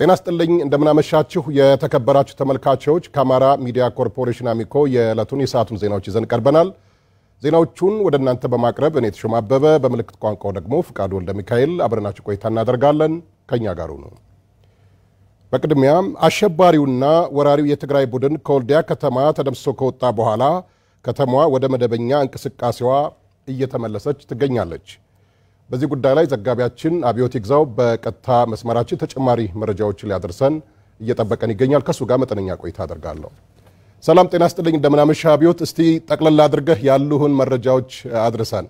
ጤና ስጥልኝ እንደምናመሻችሁ የተከበራችሁ ተመልካቾች፣ ከአማራ ሚዲያ ኮርፖሬሽን አሚኮ የዕለቱን የሰዓቱን ዜናዎች ይዘን ቀርበናል። ዜናዎቹን ወደ እናንተ በማቅረብ እኔ ተሾመ አበበ፣ በምልክት ቋንቋው ደግሞ ፍቃዱ ወልደ ሚካኤል አብረናችሁ ቆይታ እናደርጋለን። ከእኛ ጋሩ ነው። በቅድሚያም አሸባሪውና ወራሪው የትግራይ ቡድን ከወልዲያ ከተማ ተደምስሶ ከወጣ በኋላ ከተማዋ ወደ መደበኛ እንቅስቃሴዋ እየተመለሰች ትገኛለች። በዚህ ጉዳይ ላይ ዘጋቢያችን አብዮት ይግዛው በቀጥታ መስመራችን ተጨማሪ መረጃዎችን ሊያደርሰን እየጠበቀን ይገኛል። ከእሱ ጋር መጠነኛ ቆይታ አደርጋለሁ። ሰላም ጤና ስጥልኝ፣ እንደምናመሻ አብዮት። እስቲ ጠቅለላ አድርገህ ያሉህን መረጃዎች አድርሰን።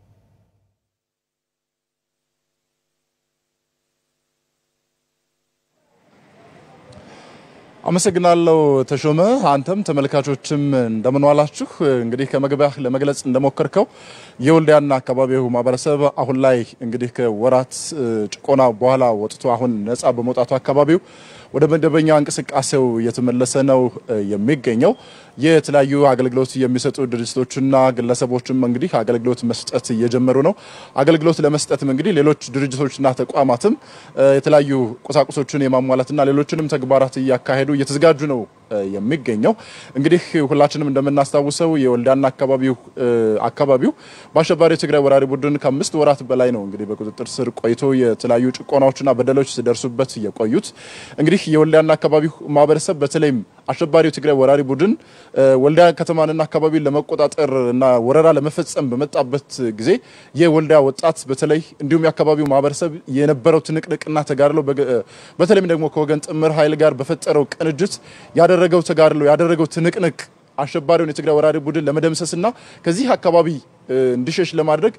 አመሰግናለሁ ተሾመ። አንተም ተመልካቾችም እንደምን ዋላችሁ። እንግዲህ ከመግቢያ ለመግለጽ እንደሞከርከው የወልዲያና አካባቢው ማህበረሰብ አሁን ላይ እንግዲህ ከወራት ጭቆና በኋላ ወጥቶ አሁን ነጻ በመውጣቱ አካባቢው ወደ መደበኛ እንቅስቃሴው እየተመለሰ ነው የሚገኘው። የተለያዩ አገልግሎት የሚሰጡ ድርጅቶችና ግለሰቦችም እንግዲህ አገልግሎት መስጠት እየጀመሩ ነው። አገልግሎት ለመስጠትም እንግዲህ ሌሎች ድርጅቶችና ተቋማትም የተለያዩ ቁሳቁሶችን የማሟላትና ሌሎችንም ተግባራት እያካሄዱ እየተዘጋጁ ነው የሚገኘው እንግዲህ ሁላችንም እንደምናስታውሰው የወልዲያና አካባቢው አካባቢው በአሸባሪ የትግራይ ወራሪ ቡድን ከአምስት ወራት በላይ ነው እንግዲህ በቁጥጥር ስር ቆይቶ የተለያዩ ጭቆናዎችና በደሎች ሲደርሱበት የቆዩት። እንግዲህ የወልዲያና አካባቢው ማህበረሰብ በተለይም አሸባሪው የትግራይ ወራሪ ቡድን ወልዲያ ከተማንና አካባቢውን ለመቆጣጠር እና ወረራ ለመፈጸም በመጣበት ጊዜ የወልዲያ ወጣት በተለይ እንዲሁም የአካባቢው ማህበረሰብ የነበረው ትንቅንቅና ተጋድሎ በተለይም ደግሞ ከወገን ጥምር ኃይል ጋር በፈጠረው ቅንጅት ያደረገው ተጋድሎ ያደረገው ትንቅንቅ አሸባሪውን የትግራይ ወራሪ ቡድን ለመደምሰስና ከዚህ አካባቢ እንዲሸሽ ለማድረግ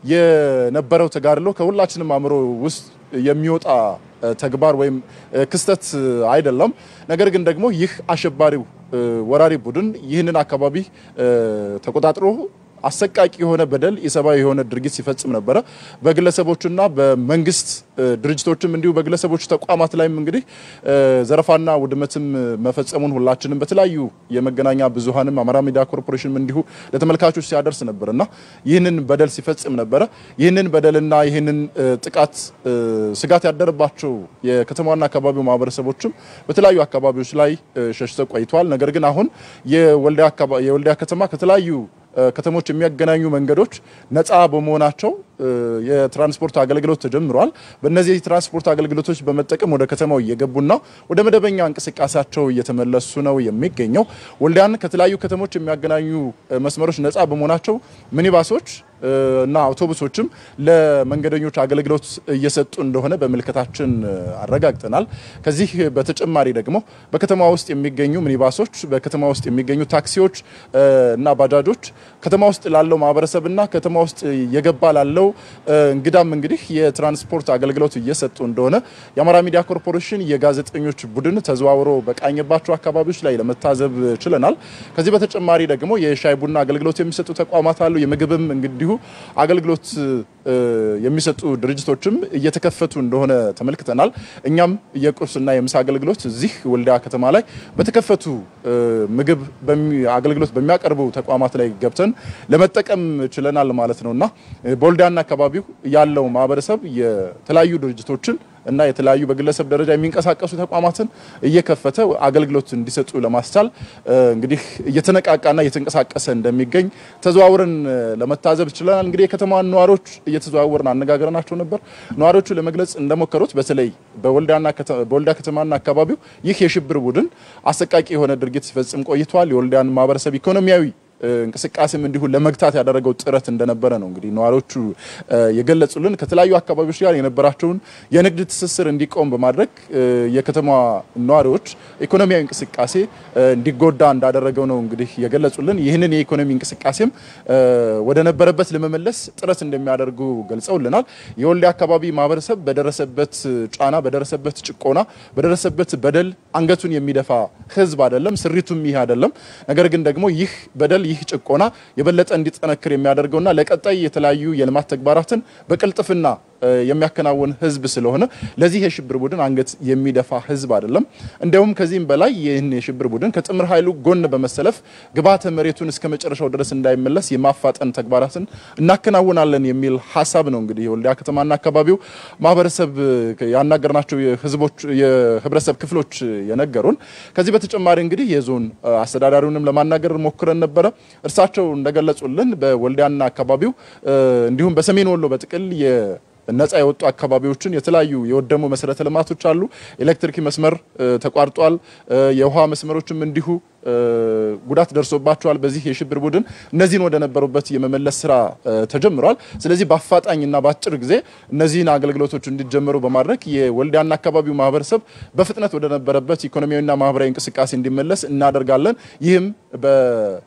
የነበረው ተጋድሎ ከሁላችንም አእምሮ ውስጥ የሚወጣ ተግባር ወይም ክስተት አይደለም። ነገር ግን ደግሞ ይህ አሸባሪው ወራሪ ቡድን ይህንን አካባቢ ተቆጣጥሮ አሰቃቂ የሆነ በደል የሰብአዊ የሆነ ድርጊት ሲፈጽም ነበረ። በግለሰቦችና በመንግስት ድርጅቶችም እንዲሁ በግለሰቦች ተቋማት ላይም እንግዲህ ዘረፋና ውድመትም መፈጸሙን ሁላችንም በተለያዩ የመገናኛ ብዙኃንም አማራ ሚዲያ ኮርፖሬሽንም እንዲሁ ለተመልካቾች ሲያደርስ ነበር እና ይህንን በደል ሲፈጽም ነበረ። ይህንን በደልና ይህንን ጥቃት ስጋት ያደረባቸው የከተማና አካባቢው ማህበረሰቦችም በተለያዩ አካባቢዎች ላይ ሸሽተው ቆይተዋል። ነገር ግን አሁን የወልዲያ ከተማ ከተለያዩ ከተሞች የሚያገናኙ መንገዶች ነፃ በመሆናቸው የትራንስፖርት አገልግሎት ተጀምሯል። በእነዚህ የትራንስፖርት አገልግሎቶች በመጠቀም ወደ ከተማው እየገቡና ወደ መደበኛ እንቅስቃሴያቸው እየተመለሱ ነው የሚገኘው። ወልዲያን ከተለያዩ ከተሞች የሚያገናኙ መስመሮች ነፃ በመሆናቸው ሚኒባሶች እና አውቶቡሶችም ለመንገደኞች አገልግሎት እየሰጡ እንደሆነ በምልከታችን አረጋግጠናል። ከዚህ በተጨማሪ ደግሞ በከተማ ውስጥ የሚገኙ ሚኒባሶች፣ በከተማ ውስጥ የሚገኙ ታክሲዎች እና ባጃጆች ከተማ ውስጥ ላለው ማህበረሰብና ከተማ ውስጥ የገባ ላለው እንግዳም እንግዲህ የትራንስፖርት አገልግሎት እየሰጡ እንደሆነ የአማራ ሚዲያ ኮርፖሬሽን የጋዜጠኞች ቡድን ተዘዋውሮ በቃኘባቸው አካባቢዎች ላይ ለመታዘብ ችለናል። ከዚህ በተጨማሪ ደግሞ የሻይ ቡና አገልግሎት የሚሰጡ ተቋማት አሉ። የምግብም እንግዲሁ አገልግሎት የሚሰጡ ድርጅቶችም እየተከፈቱ እንደሆነ ተመልክተናል። እኛም የቁርስና የምሳ አገልግሎት እዚህ ወልዲያ ከተማ ላይ በተከፈቱ ምግብ አገልግሎት በሚያቀርቡ ተቋማት ላይ ገብተን ለመጠቀም ችለናል ማለት ነው እና በወልዲያና አካባቢው ያለው ማህበረሰብ የተለያዩ ድርጅቶችን እና የተለያዩ በግለሰብ ደረጃ የሚንቀሳቀሱ ተቋማትን እየከፈተ አገልግሎት እንዲሰጡ ለማስቻል እንግዲህ እየተነቃቃና እየተንቀሳቀሰ እንደሚገኝ ተዘዋውረን ለመታዘብ ችለናል። እንግዲህ የከተማዋን ነዋሪዎች እየተዘዋወርን አነጋግረናቸው ነበር። ነዋሪዎቹ ለመግለጽ እንደሞከሩት በተለይ በወልዲያ ከተማና አካባቢው ይህ የሽብር ቡድን አሰቃቂ የሆነ ድርጊት ሲፈጽም ቆይቷል። የወልዲያን ማህበረሰብ ኢኮኖሚያዊ እንቅስቃሴም እንዲሁ ለመግታት ያደረገው ጥረት እንደነበረ ነው እንግዲህ ነዋሪዎቹ የገለጹልን። ከተለያዩ አካባቢዎች ጋር የነበራቸውን የንግድ ትስስር እንዲቆም በማድረግ የከተማ ነዋሪዎች ኢኮኖሚያዊ እንቅስቃሴ እንዲጎዳ እንዳደረገው ነው እንግዲህ የገለጹልን። ይህንን የኢኮኖሚ እንቅስቃሴም ወደ ነበረበት ለመመለስ ጥረት እንደሚያደርጉ ገልጸውልናል። የወልዲያ አካባቢ ማህበረሰብ በደረሰበት ጫና፣ በደረሰበት ጭቆና፣ በደረሰበት በደል አንገቱን የሚደፋ ህዝብ አይደለም። ስሪቱም ይህ አይደለም። ነገር ግን ደግሞ ይህ በደል ይህ ጭቆና የበለጠ እንዲጠነክር የሚያደርገውና ለቀጣይ የተለያዩ የልማት ተግባራትን በቅልጥፍና የሚያከናውን ህዝብ ስለሆነ ለዚህ የሽብር ቡድን አንገት የሚደፋ ህዝብ አይደለም። እንዲያውም ከዚህም በላይ ይህን የሽብር ቡድን ከጥምር ኃይሉ ጎን በመሰለፍ ግብዓተ መሬቱን እስከ መጨረሻው ድረስ እንዳይመለስ የማፋጠን ተግባራትን እናከናውናለን የሚል ሀሳብ ነው እንግዲህ የወልዲያ ከተማና አካባቢው ማህበረሰብ ያናገርናቸው የህዝቦች የህብረተሰብ ክፍሎች የነገሩን። ከዚህ በተጨማሪ እንግዲህ የዞን አስተዳዳሪውንም ለማናገር ሞክረን ነበረ። እርሳቸው እንደገለጹልን በወልዲያና አካባቢው እንዲሁም በሰሜን ወሎ በጥቅል ነጻ የወጡ አካባቢዎችን የተለያዩ የወደሙ መሰረተ ልማቶች አሉ። ኤሌክትሪክ መስመር ተቋርጧል። የውሃ መስመሮችም እንዲሁ ጉዳት ደርሶባቸዋል በዚህ የሽብር ቡድን። እነዚህን ወደ ነበሩበት የመመለስ ስራ ተጀምሯል። ስለዚህ በአፋጣኝና በአጭር ጊዜ እነዚህን አገልግሎቶች እንዲጀመሩ በማድረግ የወልዲያና አካባቢው ማህበረሰብ በፍጥነት ወደ ነበረበት ኢኮኖሚያዊና ማህበራዊ እንቅስቃሴ እንዲመለስ እናደርጋለን። ይህም በ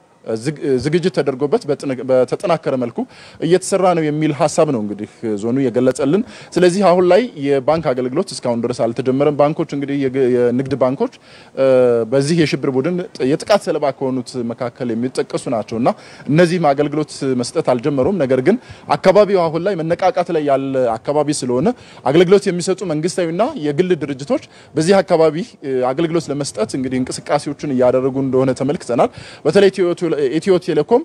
ዝግጅት ተደርጎበት በተጠናከረ መልኩ እየተሰራ ነው የሚል ሀሳብ ነው እንግዲህ ዞኑ የገለጸልን። ስለዚህ አሁን ላይ የባንክ አገልግሎት እስካሁን ድረስ አልተጀመረም። ባንኮች እንግዲህ የንግድ ባንኮች በዚህ የሽብር ቡድን የጥቃት ሰለባ ከሆኑት መካከል የሚጠቀሱ ናቸው እና እነዚህም አገልግሎት መስጠት አልጀመሩም። ነገር ግን አካባቢው አሁን ላይ መነቃቃት ላይ ያለ አካባቢ ስለሆነ አገልግሎት የሚሰጡ መንግስታዊና የግል ድርጅቶች በዚህ አካባቢ አገልግሎት ለመስጠት እንግዲህ እንቅስቃሴዎችን እያደረጉ እንደሆነ ተመልክተናል። በተለይ ኢትዮ ቴሌኮም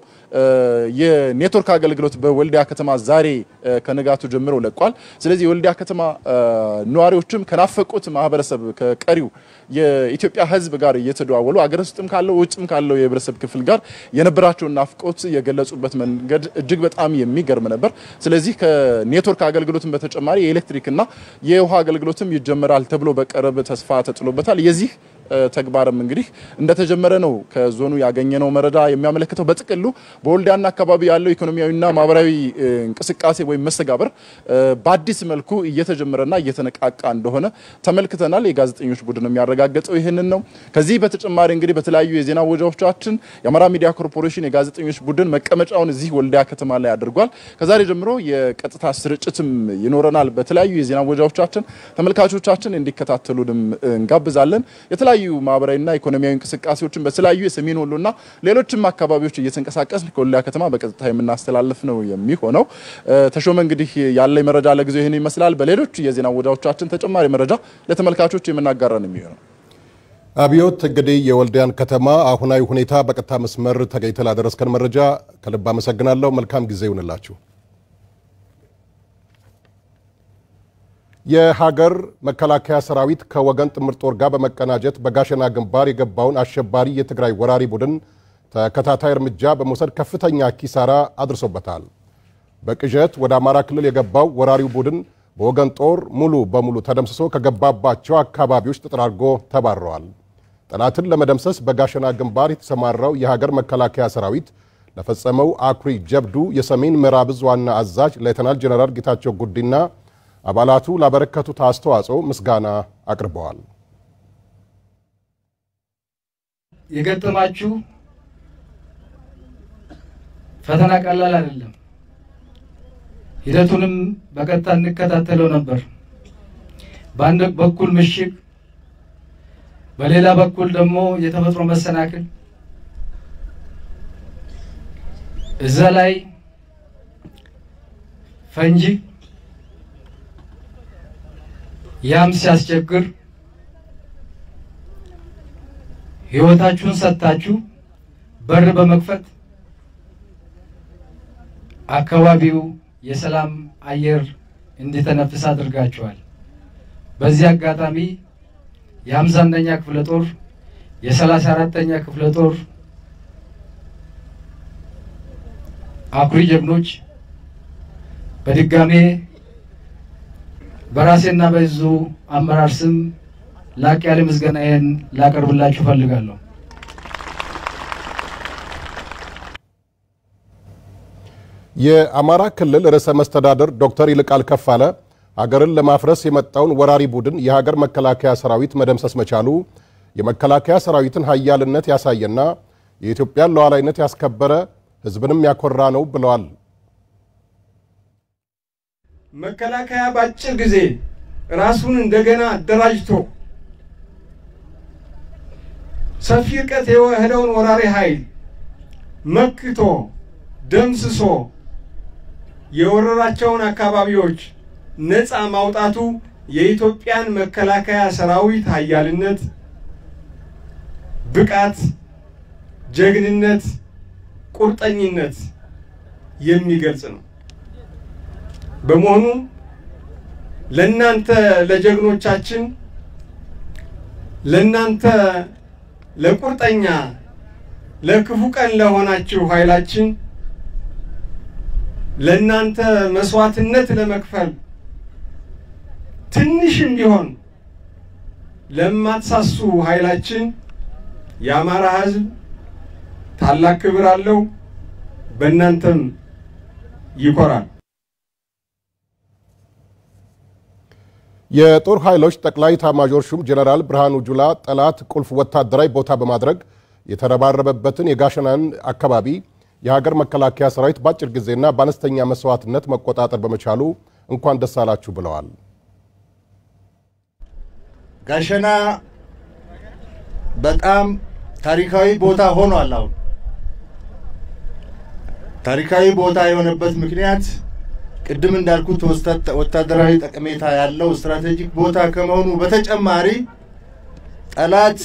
የኔትወርክ አገልግሎት በወልዲያ ከተማ ዛሬ ከንጋቱ ጀምሮ ለቋል። ስለዚህ የወልዲያ ከተማ ነዋሪዎችም ከናፈቁት ማህበረሰብ ከቀሪው የኢትዮጵያ ሕዝብ ጋር እየተደዋወሉ አገር ውስጥም ካለው ውጭም ካለው የህብረተሰብ ክፍል ጋር የነበራቸውን ናፍቆት የገለጹበት መንገድ እጅግ በጣም የሚገርም ነበር። ስለዚህ ከኔትወርክ አገልግሎትም በተጨማሪ የኤሌክትሪክና የውሃ አገልግሎትም ይጀመራል ተብሎ በቅርብ ተስፋ ተጥሎበታል። የዚህ ተግባርም እንግዲህ እንደተጀመረ ነው ከዞኑ ያገኘነው መረጃ የሚያመለክተው። በጥቅሉ በወልዲያና አካባቢ ያለው ኢኮኖሚያዊና ማህበራዊ እንቅስቃሴ ወይም መስተጋበር በአዲስ መልኩ እየተጀመረና እየተነቃቃ እንደሆነ ተመልክተናል። የጋዜጠኞች ቡድን የሚያረጋገጠው ይህንን ነው። ከዚህ በተጨማሪ እንግዲህ በተለያዩ የዜና ወጃዎቻችን የአማራ ሚዲያ ኮርፖሬሽን የጋዜጠኞች ቡድን መቀመጫውን እዚህ ወልዲያ ከተማ ላይ አድርጓል። ከዛሬ ጀምሮ የቀጥታ ስርጭትም ይኖረናል። በተለያዩ የዜና ወጃዎቻችን ተመልካቾቻችን እንዲከታተሉንም እንጋብዛለን። የተለያዩ ማህበራዊና ኢኮኖሚያዊ እንቅስቃሴዎችን በተለያዩ የሰሜን ወሎና ሌሎችም አካባቢዎች እየተንቀሳቀስን ከወልዲያ ከተማ በቀጥታ የምናስተላልፍ ነው የሚሆነው። ተሾመ እንግዲህ ያለኝ መረጃ ለጊዜው ይህን ይመስላል። በሌሎች የዜና ወጃዎቻችን ተጨማሪ መረጃ ለተመልካቾች የምናጋራ ነው የሚሆነው። አብዮት እንግዲህ የወልዲያን ከተማ አሁናዊ ሁኔታ በቀጥታ መስመር ተገኝተህ ላደረስከን መረጃ ከልብ አመሰግናለሁ። መልካም ጊዜ ይሁንላችሁ። የሀገር መከላከያ ሰራዊት ከወገን ጥምር ጦር ጋር በመቀናጀት በጋሸና ግንባር የገባውን አሸባሪ የትግራይ ወራሪ ቡድን ተከታታይ እርምጃ በመውሰድ ከፍተኛ ኪሳራ አድርሶበታል። በቅዠት ወደ አማራ ክልል የገባው ወራሪው ቡድን በወገን ጦር ሙሉ በሙሉ ተደምስሶ ከገባባቸው አካባቢዎች ተጠራርጎ ተባረዋል። ጠላትን ለመደምሰስ በጋሸና ግንባር የተሰማራው የሀገር መከላከያ ሰራዊት ለፈጸመው አኩሪ ጀብዱ የሰሜን ምዕራብ ዕዝ ዋና አዛዥ ሌተናል ጀነራል ጌታቸው ጉዲና አባላቱ ላበረከቱት አስተዋጽኦ ምስጋና አቅርበዋል። የገጠማችሁ ፈተና ቀላል አይደለም። ሂደቱንም በቀጥታ እንከታተለው ነበር። በአንድ በኩል ምሽግ፣ በሌላ በኩል ደግሞ የተፈጥሮ መሰናክል እዛ ላይ ፈንጂ ያም ሲያስቸግር ሕይወታችሁን ሰጥታችሁ በር በመክፈት አካባቢው የሰላም አየር እንዲተነፍስ አድርጋችኋል። በዚህ አጋጣሚ የሀምሳ አንደኛ ክፍለ ጦር የሰላሳ አራተኛ ክፍለ ጦር አኩሪ ጀግኖች በድጋሜ በራሴና በዙ አመራር ስም ላቅ ያለ ምስጋናዬን ላቀርብላችሁ ፈልጋለሁ። የአማራ ክልል ርዕሰ መስተዳድር ዶክተር ይልቃል ከፋለ ሀገርን ለማፍረስ የመጣውን ወራሪ ቡድን የሀገር መከላከያ ሰራዊት መደምሰስ መቻሉ የመከላከያ ሰራዊትን ሀያልነት ያሳየና የኢትዮጵያን ሉዓላዊነት ያስከበረ ሕዝብንም ያኮራ ነው ብለዋል። መከላከያ በአጭር ጊዜ ራሱን እንደገና አደራጅቶ ሰፊ ርቀት የሄደውን ወራሪ ኃይል መክቶ ደምስሶ የወረራቸውን አካባቢዎች ነፃ ማውጣቱ የኢትዮጵያን መከላከያ ሰራዊት ኃያልነት፣ ብቃት፣ ጀግንነት፣ ቁርጠኝነት የሚገልጽ ነው። በመሆኑ ለእናንተ ለጀግኖቻችን ለእናንተ ለቁርጠኛ ለክፉ ቀን ለሆናችሁ ኃይላችን ለእናንተ መስዋዕትነት ለመክፈል ትንሽም ቢሆን ለማትሳሱ ኃይላችን የአማራ ሕዝብ ታላቅ ክብር አለው። በእናንተም ይኮራል። የጦር ኃይሎች ጠቅላይ ኤታማዦር ሹም ጀነራል ብርሃኑ ጁላ ጠላት ቁልፍ ወታደራዊ ቦታ በማድረግ የተረባረበበትን የጋሸናን አካባቢ የሀገር መከላከያ ሰራዊት በአጭር ጊዜና በአነስተኛ መስዋዕትነት መቆጣጠር በመቻሉ እንኳን ደስ አላችሁ ብለዋል። ጋሸና በጣም ታሪካዊ ቦታ ሆኗል። አሁን ታሪካዊ ቦታ የሆነበት ምክንያት ቅድም እንዳልኩት ወታደራዊ ጠቀሜታ ያለው ስትራቴጂክ ቦታ ከመሆኑ በተጨማሪ ጠላት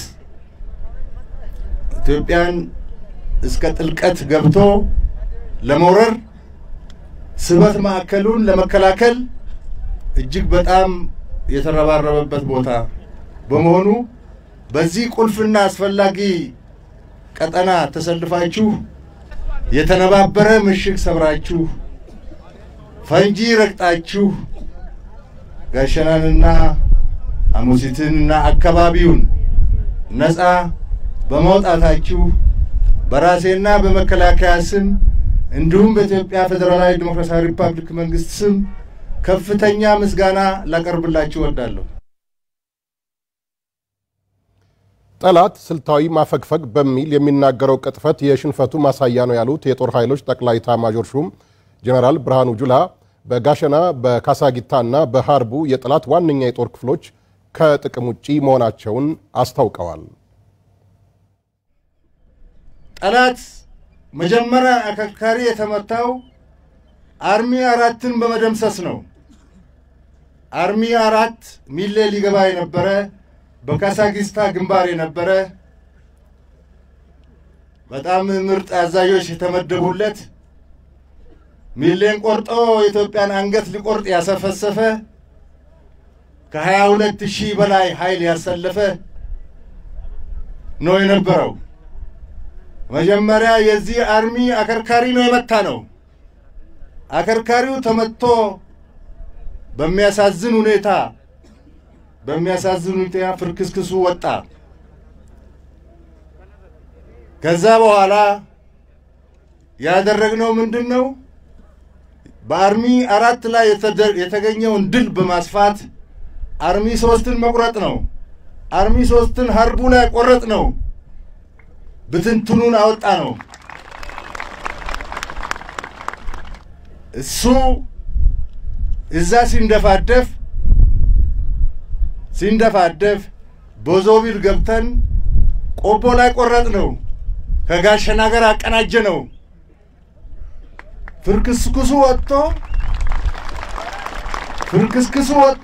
ኢትዮጵያን እስከ ጥልቀት ገብቶ ለመውረር ስበት ማዕከሉን ለመከላከል እጅግ በጣም የተረባረበበት ቦታ በመሆኑ በዚህ ቁልፍና አስፈላጊ ቀጠና ተሰልፋችሁ የተነባበረ ምሽግ ሰብራችሁ ፈንጂ ረግጣችሁ ጋሸናንና ሐሙሲትንና አካባቢውን ነፃ በማውጣታችሁ በራሴና በመከላከያ ስም እንዲሁም በኢትዮጵያ ፌዴራላዊ ዲሞክራሲያዊ ሪፐብሊክ መንግስት ስም ከፍተኛ ምስጋና ላቀርብላችሁ እወዳለሁ። ጠላት ስልታዊ ማፈግፈግ በሚል የሚናገረው ቅጥፈት የሽንፈቱ ማሳያ ነው ያሉት የጦር ኃይሎች ጠቅላይ ኤታማዦር ሹም ጀነራል ብርሃኑ ጁላ በጋሸና በካሳጊታና በሀርቡ የጠላት ዋነኛ የጦር ክፍሎች ከጥቅም ውጪ መሆናቸውን አስታውቀዋል። ጠላት መጀመሪያ አከርካሪ የተመታው አርሚ አራትን በመደምሰስ ነው። አርሚ አራት ሚሌ ሊገባ የነበረ በካሳጊስታ ግንባር የነበረ በጣም ምርጥ አዛዦች የተመደቡለት ሚሌን ቆርጦ የኢትዮጵያን አንገት ሊቆርጥ ያሰፈሰፈ ከሀያ ሁለት ሺህ በላይ ኃይል ያሰለፈ ነው የነበረው። መጀመሪያ የዚህ አርሚ አከርካሪ ነው የመታ ነው። አከርካሪው ተመቶ በሚያሳዝን ሁኔታ በሚያሳዝን ሁኔታ ፍርክስክሱ ወጣ። ከዛ በኋላ ያደረግነው ምንድን ነው? በአርሚ አራት ላይ የተገኘውን ድል በማስፋት አርሚ ሶስትን መቁረጥ ነው። አርሚ ሶስትን ሀርቡ ላይ ቆረጥ ነው። ብትንትኑን አወጣ ነው። እሱ እዛ ሲንደፋደፍ ሲንደፋደፍ ቦዞቢል ገብተን ቆቦ ላይ ቆረጥ ነው። ከጋሸና ጋር አቀናጀ ነው። ፍርክስክሱ ወጥቶ ፍርክስክሱ ወጥቶ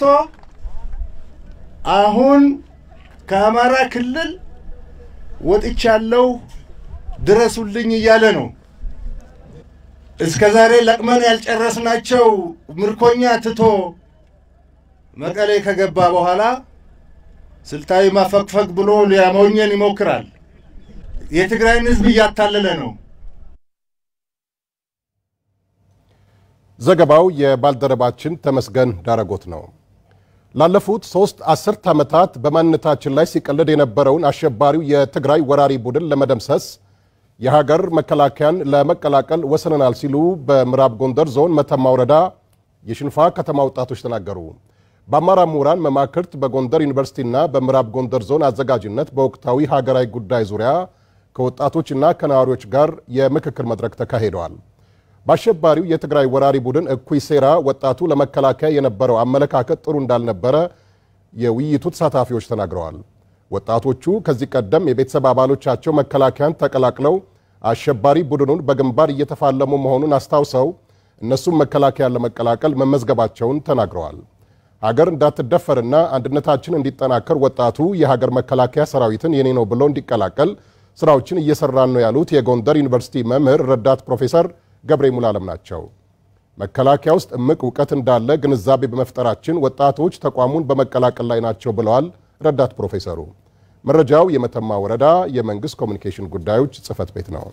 አሁን ከአማራ ክልል ወጥቻለሁ ድረሱልኝ እያለ ነው። እስከ ዛሬ ለቅመን ያልጨረስናቸው ምርኮኛ ትቶ መቀሌ ከገባ በኋላ ስልታዊ ማፈግፈግ ብሎ ሊያሞኘን ይሞክራል። የትግራይን ሕዝብ እያታለለ ነው። ዘገባው የባልደረባችን ተመስገን ዳረጎት ነው። ላለፉት ሶስት አስርት ዓመታት በማንነታችን ላይ ሲቀልድ የነበረውን አሸባሪው የትግራይ ወራሪ ቡድን ለመደምሰስ የሀገር መከላከያን ለመቀላቀል ወስነናል ሲሉ በምዕራብ ጎንደር ዞን መተማ ወረዳ የሽንፋ ከተማ ወጣቶች ተናገሩ። በአማራ ምሁራን መማክርት በጎንደር ዩኒቨርሲቲና በምዕራብ ጎንደር ዞን አዘጋጅነት በወቅታዊ ሀገራዊ ጉዳይ ዙሪያ ከወጣቶችና ከነዋሪዎች ጋር የምክክር መድረክ ተካሂደዋል። በአሸባሪው የትግራይ ወራሪ ቡድን እኩይ ሴራ ወጣቱ ለመከላከያ የነበረው አመለካከት ጥሩ እንዳልነበረ የውይይቱ ተሳታፊዎች ተናግረዋል። ወጣቶቹ ከዚህ ቀደም የቤተሰብ አባሎቻቸው መከላከያን ተቀላቅለው አሸባሪ ቡድኑን በግንባር እየተፋለሙ መሆኑን አስታውሰው እነሱም መከላከያን ለመቀላቀል መመዝገባቸውን ተናግረዋል። ሀገር እንዳትደፈርና አንድነታችን እንዲጠናከር ወጣቱ የሀገር መከላከያ ሰራዊትን የኔ ነው ብሎ እንዲቀላቀል ስራዎችን እየሰራን ነው ያሉት የጎንደር ዩኒቨርሲቲ መምህር ረዳት ፕሮፌሰር ገብሬ ሙሉዓለም ናቸው። መከላከያ ውስጥ እምቅ እውቀት እንዳለ ግንዛቤ በመፍጠራችን ወጣቶች ተቋሙን በመቀላቀል ላይ ናቸው ብለዋል ረዳት ፕሮፌሰሩ። መረጃው የመተማ ወረዳ የመንግስት ኮሚኒኬሽን ጉዳዮች ጽህፈት ቤት ነው።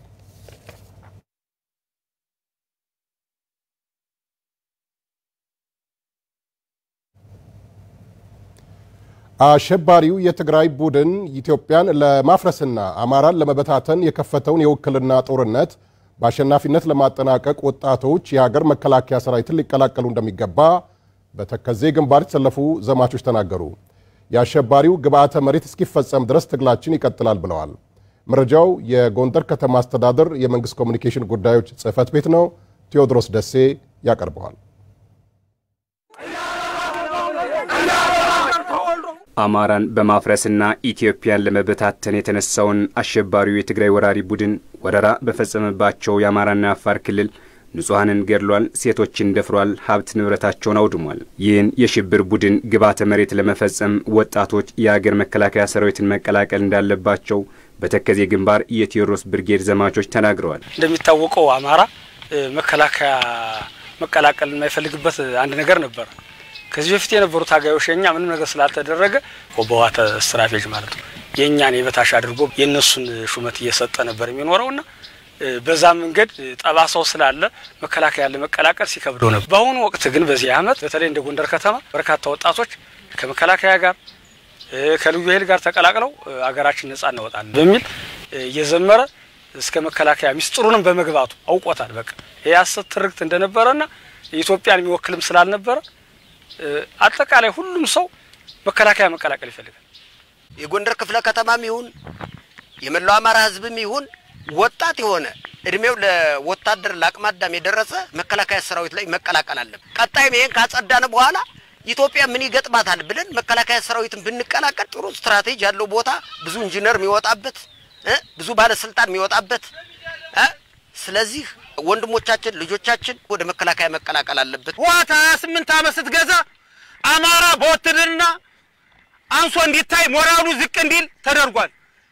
አሸባሪው የትግራይ ቡድን ኢትዮጵያን ለማፍረስና አማራን ለመበታተን የከፈተውን የውክልና ጦርነት በአሸናፊነት ለማጠናቀቅ ወጣቶች የሀገር መከላከያ ሰራዊትን ሊቀላቀሉ እንደሚገባ በተከዜ ግንባር የተሰለፉ ዘማቾች ተናገሩ። የአሸባሪው ግብዓተ መሬት እስኪፈጸም ድረስ ትግላችን ይቀጥላል ብለዋል። መረጃው የጎንደር ከተማ አስተዳደር የመንግስት ኮሚኒኬሽን ጉዳዮች ጽህፈት ቤት ነው። ቴዎድሮስ ደሴ ያቀርበዋል። አማራን በማፍረስና ኢትዮጵያን ለመበታተን የተነሳውን አሸባሪው የትግራይ ወራሪ ቡድን ወረራ በፈጸመባቸው የአማራና የአፋር ክልል ንጹሐንን ገድሏል፣ ሴቶችን ደፍሯል፣ ሀብት ንብረታቸውን አውድሟል። ይህን የሽብር ቡድን ግብዓተ መሬት ለመፈጸም ወጣቶች የአገር መከላከያ ሰራዊትን መቀላቀል እንዳለባቸው በተከዜ ግንባር የቴዎድሮስ ብርጌድ ዘማቾች ተናግረዋል። እንደሚታወቀው አማራ መከላከያ መቀላቀል የማይፈልግበት አንድ ነገር ነበር። ከዚህ በፊት የነበሩ ታጋዮች የኛ ምንም ነገር ስላልተደረገ በህወሓት ስትራቴጂ ማለት ነው የእኛን የበታሽ አድርጎ የእነሱን ሹመት እየሰጠ ነበር የሚኖረውና በዛ መንገድ ጠባሳው ስላለ መከላከያ ለመቀላቀል ሲከብደው ነበር። በአሁኑ ወቅት ግን በዚህ ዓመት በተለይ እንደ ጎንደር ከተማ በርካታ ወጣቶች ከመከላከያ ጋር ከልዩ ኃይል ጋር ተቀላቅለው አገራችን ነጻ እናወጣለን በሚል እየዘመረ እስከ መከላከያ ሚስጥሩንም በመግባቱ አውቆታል። በቃ ይህ ሐሰት ትርክት እንደነበረና ኢትዮጵያን የሚወክልም ስላልነበረ አጠቃላይ ሁሉም ሰው መከላከያ መቀላቀል ይፈልጋል። የጎንደር ክፍለ ከተማም ይሁን የመላው አማራ ሕዝብም ይሁን ወጣት የሆነ እድሜው ለወታደር ለአቅመ አዳም የደረሰ መከላከያ ሰራዊት ላይ መቀላቀል አለብን። ቀጣይም ይሄን ካጸዳን በኋላ ኢትዮጵያ ምን ይገጥማታል ብለን መከላከያ ሰራዊትን ብንቀላቀል ጥሩ ስትራቴጂ ያለው ቦታ ብዙ ኢንጂነር የሚወጣበት ብዙ ባለስልጣን የሚወጣበት ስለዚህ ወንድሞቻችን ልጆቻችን ወደ መከላከያ መቀላቀል አለበት። ህወሓት ሀያ ስምንት ዓመት ስትገዛ አማራ በውትድርና አንሶ እንዲታይ ሞራሉ ዝቅ እንዲል ተደርጓል።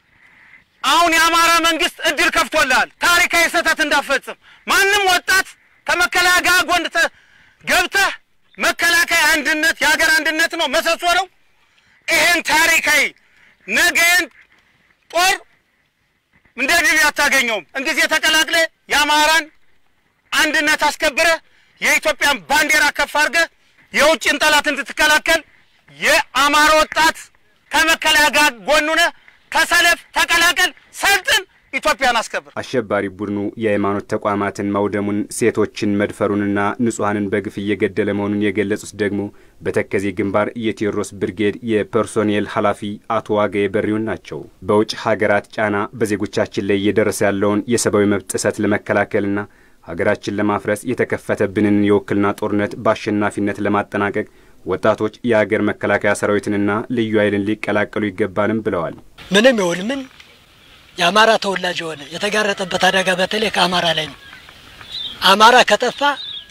አሁን የአማራ መንግስት እድል ከፍቶልሃል። ታሪካዊ ስህተት እንዳፈጽም ማንም ወጣት ከመከላከያ ጎን ገብተህ መከላከያ አንድነት የሀገር አንድነት ነው መሰሶ ነው። ይህን ታሪካዊ ነገን ጦር እንደ ድል አታገኘውም። እንጊዜ ተቀላቅለ የአማራን አንድነት አስከብረ የኢትዮጵያን ባንዲራ ከፍ አድርገ የውጭን ጠላት እንድትከላከል የአማራ ወጣት ከመከላከያ ጋር ጎኑነ ተሰለፍ፣ ተቀላቀል፣ ሰልጥን፣ ኢትዮጵያን አስከብር። አሸባሪ ቡድኑ የሃይማኖት ተቋማትን ማውደሙን፣ ሴቶችን መድፈሩንና ንጹሐንን በግፍ እየገደለ መሆኑን የገለጹት ደግሞ በተከዜ ግንባር የቴዎድሮስ ብርጌድ የፐርሶኔል ኃላፊ አቶ ዋጋዬ በሪውን ናቸው። በውጭ ሀገራት ጫና በዜጎቻችን ላይ እየደረሰ ያለውን የሰብአዊ መብት ጥሰት ለመከላከልና ሀገራችን ለማፍረስ የተከፈተብንን የውክልና ጦርነት በአሸናፊነት ለማጠናቀቅ ወጣቶች የሀገር መከላከያ ሰራዊትንና ልዩ ኃይልን ሊቀላቀሉ ይገባንም ብለዋል። ምንም ይሁን ምን የአማራ ተወላጅ የሆነ የተጋረጠበት አደጋ በተለይ ከአማራ ላይ ነው። አማራ ከጠፋ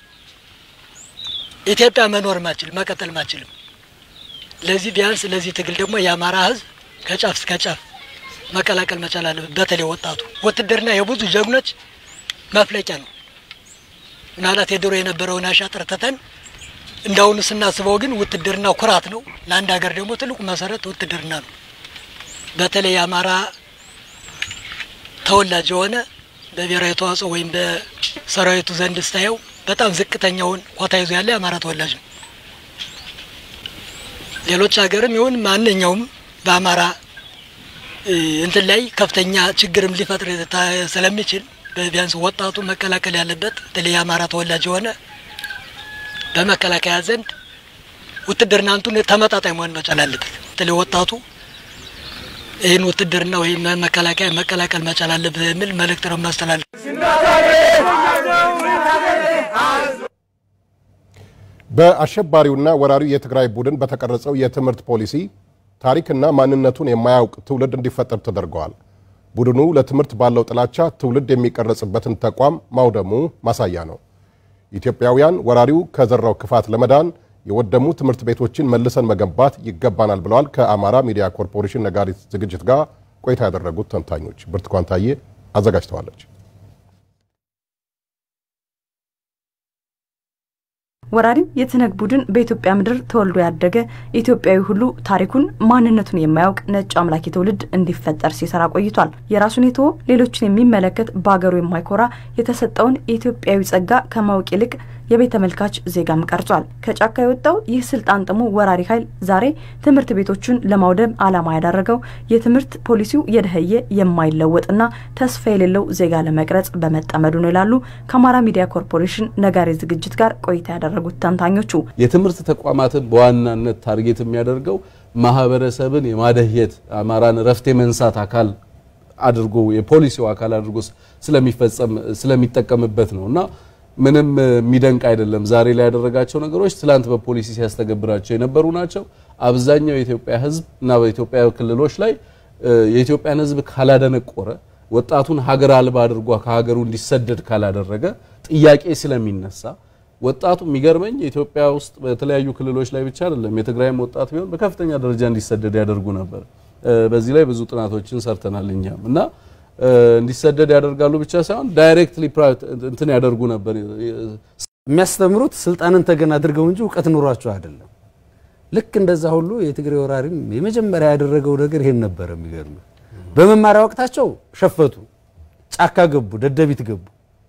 ኢትዮጵያ መኖር ማችል መቀጠል ማችልም። ለዚህ ቢያንስ ለዚህ ትግል ደግሞ የአማራ ሕዝብ ከጫፍ እስከ ጫፍ መቀላቀል መቻል አለበት። በተለይ ወጣቱ ውትድርና የብዙ ጀግኖች መፍለቂያ ነው። ምናልባት የድሮ የነበረውን አሻጥር ትተን እንዳሁኑ ስናስበው ግን ውትድርና ኩራት ነው። ለአንድ ሀገር ደግሞ ትልቁ መሰረት ውትድርና ነው። በተለይ የአማራ ተወላጅ የሆነ በብሔራዊ ተዋጽኦ ወይም በሰራዊቱ ዘንድ ስታየው በጣም ዝቅተኛውን ኮታ ይዞ ያለ የአማራ ተወላጅ ነው። ሌሎች ሀገርም ይሁን ማንኛውም በአማራ እንትን ላይ ከፍተኛ ችግርም ሊፈጥር ስለሚችል ቢያንስ ወጣቱ መቀላቀል ያለበት በተለይ የአማራ ተወላጅ የሆነ በመከላከያ ዘንድ ውትድርና አንቱን ተመጣጣኝ መሆን መቻል አለበት። በተለይ ወጣቱ ይህን ውትድርና ወይም መከላከያ መቀላቀል መቻል አለበት የሚል መልእክት ነው ማስተላለፍ። በአሸባሪውና ወራሪው የትግራይ ቡድን በተቀረጸው የትምህርት ፖሊሲ ታሪክና ማንነቱን የማያውቅ ትውልድ እንዲፈጠር ተደርገዋል። ቡድኑ ለትምህርት ባለው ጥላቻ ትውልድ የሚቀረጽበትን ተቋም ማውደሙ ማሳያ ነው። ኢትዮጵያውያን ወራሪው ከዘራው ክፋት ለመዳን የወደሙ ትምህርት ቤቶችን መልሰን መገንባት ይገባናል ብለዋል። ከአማራ ሚዲያ ኮርፖሬሽን ነጋሪት ዝግጅት ጋር ቆይታ ያደረጉት ተንታኞች ብርቱካን ታዬ አዘጋጅተዋለች። ወራሪው የትነግ ቡድን በኢትዮጵያ ምድር ተወልዶ ያደገ ኢትዮጵያዊ ሁሉ ታሪኩን ማንነቱን የማያውቅ ነጭ አምላኪ ትውልድ እንዲፈጠር ሲሰራ ቆይቷል። የራሱን የተወ ሌሎችን የሚመለከት በሀገሩ የማይኮራ የተሰጠውን የኢትዮጵያዊ ጸጋ ከማወቅ ይልቅ የቤት ተመልካች ዜጋም ቀርጿል። ከጫካ የወጣው ይህ ስልጣን ጥሙ ወራሪ ኃይል ዛሬ ትምህርት ቤቶችን ለማውደም ዓላማ ያደረገው የትምህርት ፖሊሲው የደኸየ የማይለወጥና ተስፋ የሌለው ዜጋ ለመቅረጽ በመጠመዱ ነው ይላሉ ከአማራ ሚዲያ ኮርፖሬሽን ነጋሪ ዝግጅት ጋር ቆይታ ያደረጉት ተንታኞቹ። የትምህርት ተቋማትን በዋናነት ታርጌት የሚያደርገው ማህበረሰብን የማደህየት አማራን ረፍት የመንሳት አካል አድርጎ የፖሊሲው አካል አድርጎ ስለሚፈጸም ስለሚጠቀምበት ነው እና ምንም የሚደንቅ አይደለም። ዛሬ ላይ ያደረጋቸው ነገሮች ትላንት በፖሊሲ ሲያስተገብራቸው የነበሩ ናቸው። አብዛኛው የኢትዮጵያ ሕዝብ እና በኢትዮጵያ ክልሎች ላይ የኢትዮጵያን ሕዝብ ካላደነቆረ ወጣቱን ሀገር አልባ አድርጓ ከሀገሩ እንዲሰደድ ካላደረገ ጥያቄ ስለሚነሳ ወጣቱ የሚገርመኝ ኢትዮጵያ ውስጥ በተለያዩ ክልሎች ላይ ብቻ አይደለም፣ የትግራይም ወጣት ቢሆን በከፍተኛ ደረጃ እንዲሰደድ ያደርጉ ነበር። በዚህ ላይ ብዙ ጥናቶችን ሰርተናል እኛም እና እንዲሰደድ ያደርጋሉ ብቻ ሳይሆን ዳይሬክትሊ እንትን ያደርጉ ነበር። የሚያስተምሩት ስልጣንን ተገን አድርገው እንጂ እውቀት ኑሯቸው አይደለም። ልክ እንደዛ ሁሉ የትግሬ ወራሪም የመጀመሪያ ያደረገው ነገር ይሄን ነበር። የሚገርም በመማሪያ ወቅታቸው ሸፈቱ፣ ጫካ ገቡ፣ ደደቢት ገቡ።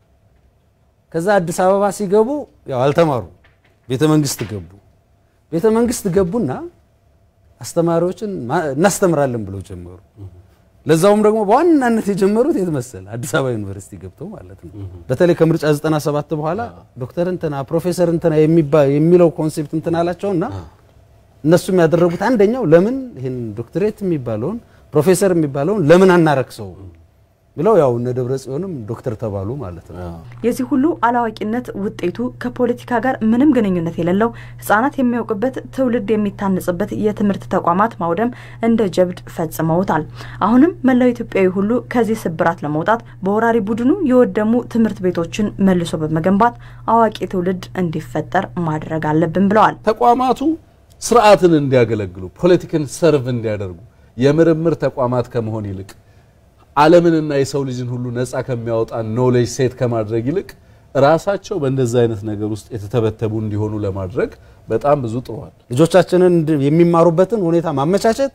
ከዛ አዲስ አበባ ሲገቡ ያው አልተማሩ፣ ቤተ መንግስት ገቡ። ቤተ መንግስት ገቡና አስተማሪዎችን እናስተምራለን ብለው ጀመሩ። ለዛውም ደግሞ በዋናነት የጀመሩት የት መሰለ? አዲስ አበባ ዩኒቨርሲቲ ገብተው ማለት ነው። በተለይ ከምርጫ 97 በኋላ ዶክተር እንትና ፕሮፌሰር እንትና የሚለው ኮንሴፕት እንትን አላቸውና እነሱም ያደረጉት አንደኛው ለምን ይህን ዶክትሬት የሚባለውን ፕሮፌሰር የሚባለውን ለምን አናረክሰው ብለው ያው እነ ደብረ ጽዮንም ዶክተር ተባሉ ማለት ነው። የዚህ ሁሉ አላዋቂነት ውጤቱ ከፖለቲካ ጋር ምንም ግንኙነት የሌለው ሕጻናት የሚያውቅበት ትውልድ የሚታነጽበት የትምህርት ተቋማት ማውደም እንደ ጀብድ ፈጽመውታል። አሁንም መላው ኢትዮጵያዊ ሁሉ ከዚህ ስብራት ለመውጣት በወራሪ ቡድኑ የወደሙ ትምህርት ቤቶችን መልሶ በመገንባት አዋቂ ትውልድ እንዲፈጠር ማድረግ አለብን ብለዋል። ተቋማቱ ስርዓትን እንዲያገለግሉ ፖለቲክን ሰርቭ እንዲያደርጉ የምርምር ተቋማት ከመሆን ይልቅ ዓለምንና የሰው ልጅን ሁሉ ነፃ ከሚያወጣ ኖሌጅ ሴት ከማድረግ ይልቅ ራሳቸው በእንደዚህ አይነት ነገር ውስጥ የተተበተቡ እንዲሆኑ ለማድረግ በጣም ብዙ ጥሯል። ልጆቻችንን የሚማሩበትን ሁኔታ ማመቻቸት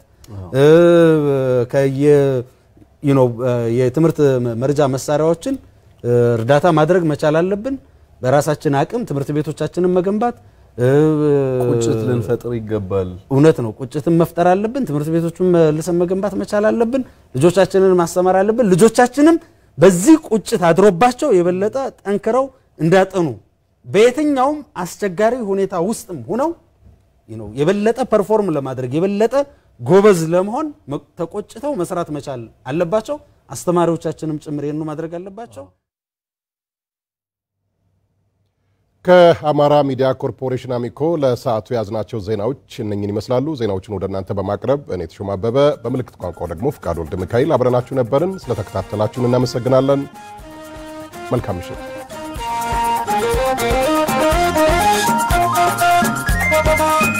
የትምህርት መርጃ መሳሪያዎችን እርዳታ ማድረግ መቻል አለብን። በራሳችን አቅም ትምህርት ቤቶቻችንን መገንባት ቁጭት ልንፈጥር ይገባል። እውነት ነው። ቁጭትን መፍጠር አለብን። ትምህርት ቤቶቹን መልሰን መገንባት መቻል አለብን። ልጆቻችንን ማስተማር አለብን። ልጆቻችንም በዚህ ቁጭት አድሮባቸው የበለጠ ጠንክረው እንዳጠኑ በየትኛውም አስቸጋሪ ሁኔታ ውስጥም ሁነው የበለጠ ፐርፎርም ለማድረግ የበለጠ ጎበዝ ለመሆን ተቆጭተው መስራት መቻል አለባቸው። አስተማሪዎቻችንም ጭምር ይህኑ ማድረግ አለባቸው። ከአማራ ሚዲያ ኮርፖሬሽን አሚኮ ለሰዓቱ የያዝናቸው ዜናዎች እነኝን ይመስላሉ። ዜናዎችን ወደ እናንተ በማቅረብ እኔ ተሾመ አበበ፣ በምልክት ቋንቋው ደግሞ ፍቃድ ወልደ ሚካኤል አብረናችሁ ነበርን። ስለተከታተላችሁን እናመሰግናለን። መልካም ምሽት።